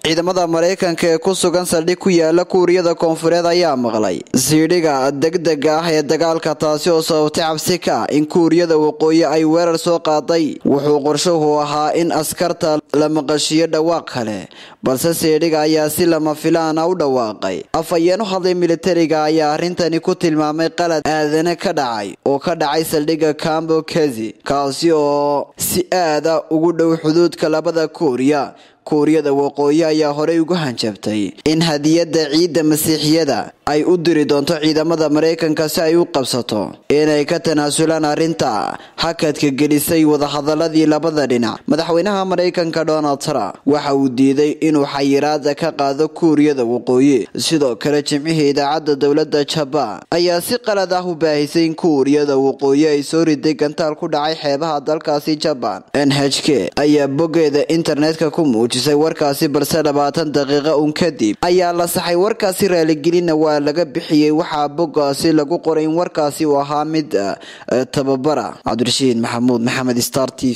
ciidamada maraykanka ee ku sugan saldhig ku yaala kuuriyada koonfureed ayaa maqlay siidhiga degdega ah ee dagaalka taasi oo sababtay cabsi ka ah in kuuriyada waqooyi ay weerar soo qaaday wuxuu qorshuhu ahaa in askarta la maqashiyo dhawaaq kale balse siidhiga ayaa si lama filaana u dhawaaqay afhayeen u hadlay militariga ayaa arrintani ku tilmaamay qalad aadane ka dhacay oo ka dhacay saldhigga cambo kezi kaasi oo si aada ugu dhow xuduudka labada kuuriya kuuriyada waqooyi ayaa horey ugu hanjabtay in hadiyadda ciidda masiixiyada ay u diri doonto ciidamada maraykanka si ay u qabsato inay ka tanaasulaan arrinta hakadka gelisay wadahadaladii labada dhinac madaxweynaha maraykanka donald trump waxa uu diiday inuu xayiraada ka qaado kuuriyada waqooyi sidoo kale jimcihii idaacadda dowladda jabaan ayaa si qalad ah u baahisay in kuuriyada waqooyi ay soo riday gantaal ku dhacay xeebaha dalkaasi jabaan n h k ayaa boggeeda internetka ku muujisay warkaasi balse labaatan daqiiqo un kadib ayaa la saxay warkaasi raaligelinna waa laga bixiyey waxaa boggaasi lagu qoray in warkaasi uu ahaa mid tababara cabdirashiid maxamuud maxamed star t